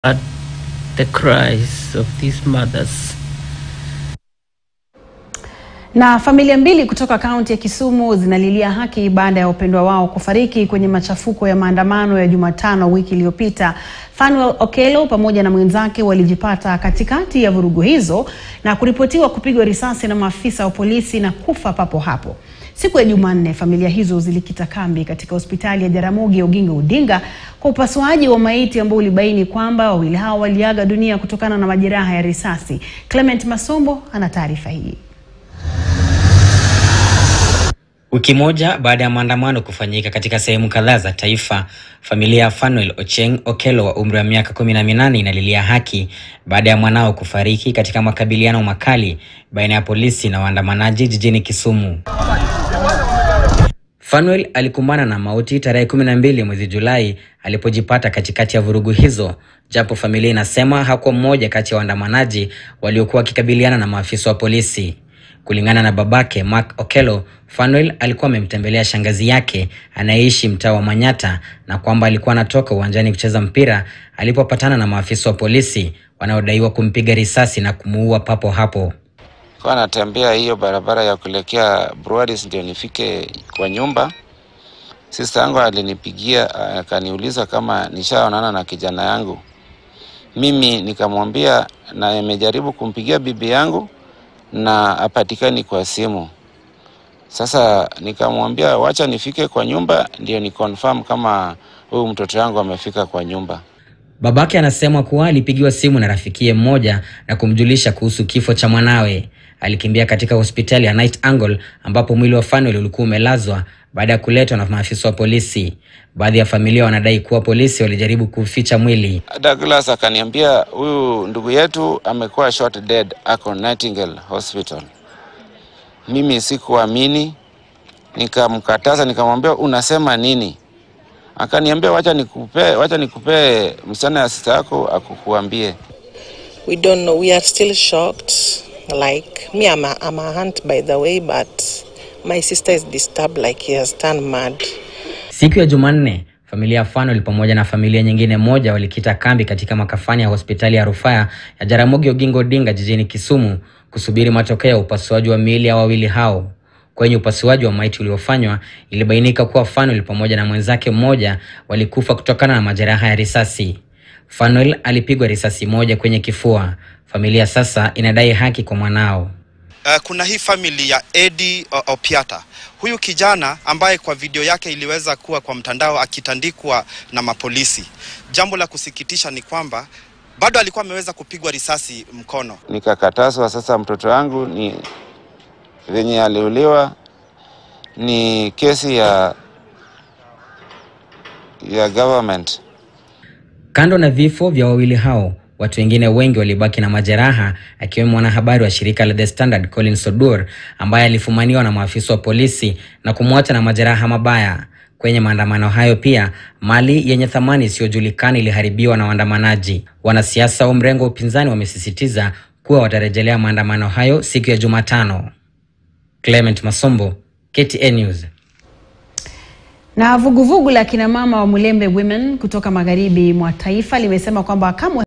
at the cries of these mothers. Na familia mbili kutoka kaunti ya Kisumu zinalilia haki baada ya wapendwa wao kufariki kwenye machafuko ya maandamano ya Jumatano wiki iliyopita. Fanuel Okello pamoja na mwenzake walijipata katikati ya vurugu hizo na kuripotiwa kupigwa risasi na maafisa wa polisi na kufa papo hapo. Siku ya Jumanne, familia hizo zilikita kambi katika hospitali ya Jaramogi Oginga Odinga kwa upasuaji wa maiti ambao ulibaini kwamba wawili hao waliaga dunia kutokana na majeraha ya risasi. Clement Masombo ana taarifa hii. Wiki moja baada ya maandamano kufanyika katika sehemu kadhaa za taifa, familia ya Fanuel Ocheng Okello wa umri wa miaka kumi na minane inalilia haki baada ya mwanao kufariki katika makabiliano makali baina ya polisi na waandamanaji jijini Kisumu. Fanuel alikumbana na mauti tarehe kumi na mbili mwezi Julai alipojipata katikati ya vurugu hizo, japo familia inasema hakuwa mmoja kati ya waandamanaji waliokuwa wakikabiliana na maafisa wa polisi. Kulingana na babake Mark Okello, Fanuel alikuwa amemtembelea shangazi yake anayeishi mtaa wa Manyata na kwamba alikuwa anatoka uwanjani kucheza mpira alipopatana na maafisa wa polisi wanaodaiwa kumpiga risasi na kumuua papo hapo. Kwa natembea hiyo barabara ya kuelekea Broadways ndio nifike kwa nyumba. Sister yangu alinipigia akaniuliza kama nishaonana na kijana yangu. Mimi nikamwambia na nimejaribu kumpigia bibi yangu na apatikani kwa simu. Sasa nikamwambia wacha nifike kwa nyumba ndio ni confirm kama huyu mtoto wangu amefika kwa nyumba. Babake anasema kuwa alipigiwa simu na rafikie mmoja na kumjulisha kuhusu kifo cha mwanawe. Alikimbia katika hospitali ya Night Angle ambapo mwili wa Fanuel ulikuwa umelazwa baada ya kuletwa na maafisa wa polisi. Baadhi ya familia wanadai kuwa polisi walijaribu kuficha mwili. Douglas akaniambia huyu ndugu yetu amekuwa shot dead, ako Nightingale Hospital. Mimi sikuamini, nikamkataza, nikamwambia unasema nini? Akaniambia wacha nikupe, wacha nikupe msichana ya sista yako akukuambie. We don't know. We are still shocked. Like me, I'm a, I'm a aunt by the way, but my sister is disturbed like he has turned mad. Siku ya Jumanne, familia ya Fanuel pamoja na familia nyingine moja walikita kambi katika makafani ya hospitali ya rufaa ya Jaramogi Oginga Odinga jijini Kisumu kusubiri matokeo ya upasuaji wa miili ya wawili hao. Kwenye upasuaji wa maiti uliofanywa, ilibainika kuwa Fanuel pamoja na mwenzake mmoja walikufa kutokana na majeraha ya risasi. Fanuel alipigwa risasi moja kwenye kifua. Familia sasa inadai haki kwa mwanao. Uh, kuna hii family ya Eddie Opiata. Huyu kijana ambaye kwa video yake iliweza kuwa kwa mtandao akitandikwa na mapolisi. Jambo la kusikitisha ni kwamba bado alikuwa ameweza kupigwa risasi mkono. Nikakatazwa sasa, mtoto wangu ni venye aliuliwa ni kesi ya ya government. Kando na vifo vya wawili hao, watu wengine wengi walibaki na majeraha, akiwemo mwanahabari wa shirika la The Standard Collins Odur ambaye alifumaniwa na maafisa wa polisi na kumwacha na majeraha mabaya. Kwenye maandamano hayo pia, mali yenye thamani isiyojulikana iliharibiwa na waandamanaji. Wanasiasa wa mrengo wa upinzani wamesisitiza kuwa watarejelea maandamano hayo siku ya Jumatano. Clement Masombo, KTN News. Na vuguvugu la kina mama wa Mulembe Women kutoka magharibi mwa taifa limesema kwamba kamwe